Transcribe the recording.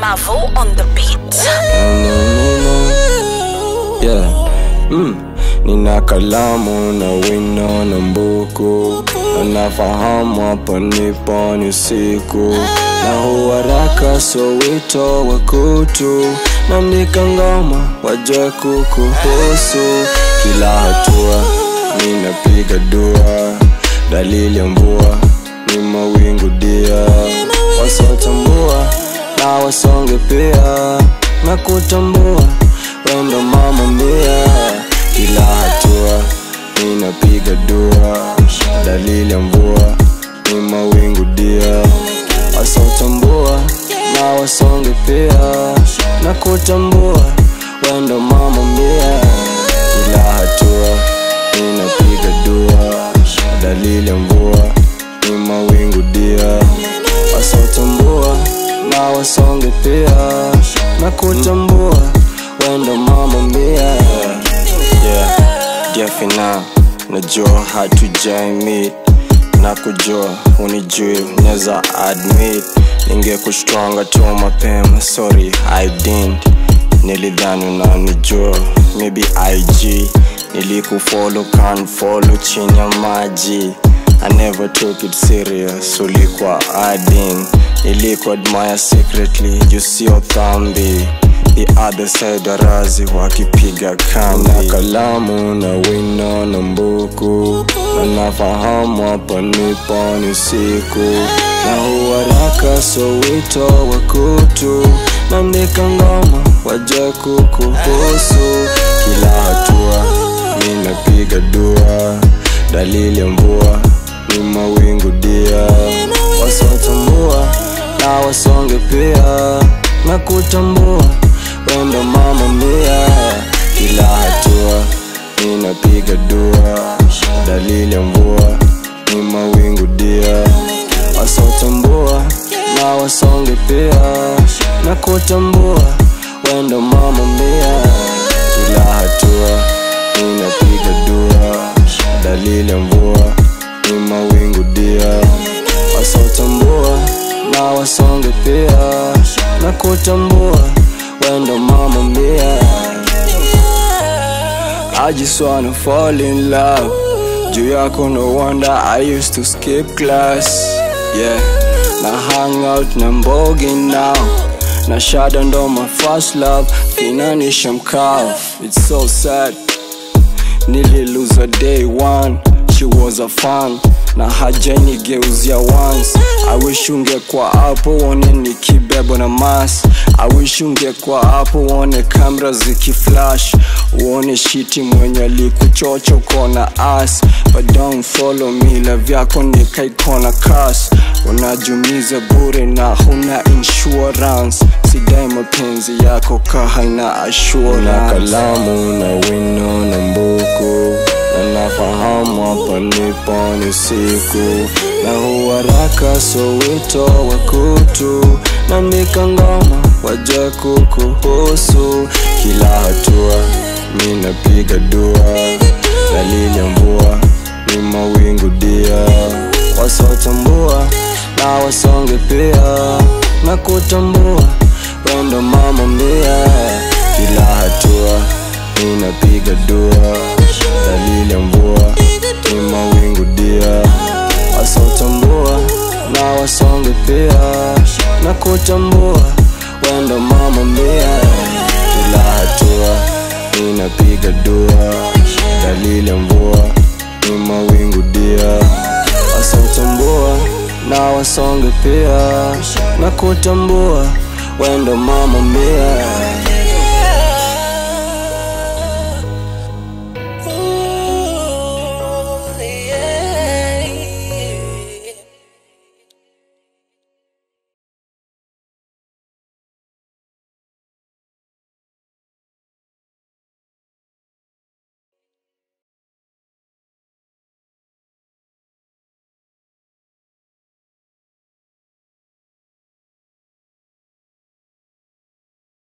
Mavo on the beat. Yeah. Mm. Nina kalamu na wino na mbuku na nafahamu hapa nipo ni usiku na huwaraka so wito wa kutu naandika ngoma wajue kukuhusu kila hatua ninapiga dua dalili ya mvua ni mawingu dia wasiotambua na wasonge pia na kutambua wendo mama mia kila hatua ninapiga dua dalili ya mvua ni mawingu dia wasiotambua na wasonge pia na kutambua wendo mama mia kila hatua ninapiga dua dalili ya mvua ni mawingu dia wasiotambua na wasonge pia na kutambua wendo mama mia yeah. Jefina najua hatujaimit na kujua unijui neza admit ningekushtwanga tu mapema sorry I didn't nilidhani unanijua maybe IG nilikufollow can follow chini ya maji I never took it serious ulikuwa adin niliku admire secretly juu sio dhambi the other side warazi wakipiga kambi na kalamu na wino na mbuku na nafahamu hapa nipo ni usiku na huwaraka so wito wa kutu naandika ngoma waje kukuhusu kila hatua ninapiga dua dalili ya mvua ni mawingu dia wasiotambua na wasonge pia na kutambua wendo mama mia kila hatua ninapiga dua dalili ya mvua ni mawingu dia wasiotambua na wasonge pia na kutambua wendo mama mia kila hatua ninapiga dua dalili ya mvua ni mawingu dia wasiotambua na wasonge pia na kutambua wendo mama mia I just wanna fall in love juu yako no wonder I used to skip class yeah na hang out na mbogi now na shada ndo my first love finanisha mkao it's so sad nililuza day one she was a fan na hajanigeuzia once I wish ungekuwa hapo uone nikibebwa na mas I wish ungekuwa hapo uone kamera zikiflash uone shiti mwenye alikuchocha ukona as but don't follow me love yako nikaikona kas unajumiza bure na huna insurance sidai mapenzi yako ka haina assurance na kalamu na wino na mbuku na nafahamu hapa nipo ni siku na huwaraka so wito wa kutu naandika ngoma waje kukuhusu kila hatua ninapiga dua dalili ya mvua ni mawingu dia wasiotambua na wasonge pia na kutambua wendo mama mia kila hatua ninapiga dua dalili ya mvua ni mawingu dia wasiotambua na wasonge pia na kutambua wendo mama mia kila hatua ninapiga dua dalili ya mvua ni mawingu dia wasiotambua na wasonge pia na kutambua wendo mama mia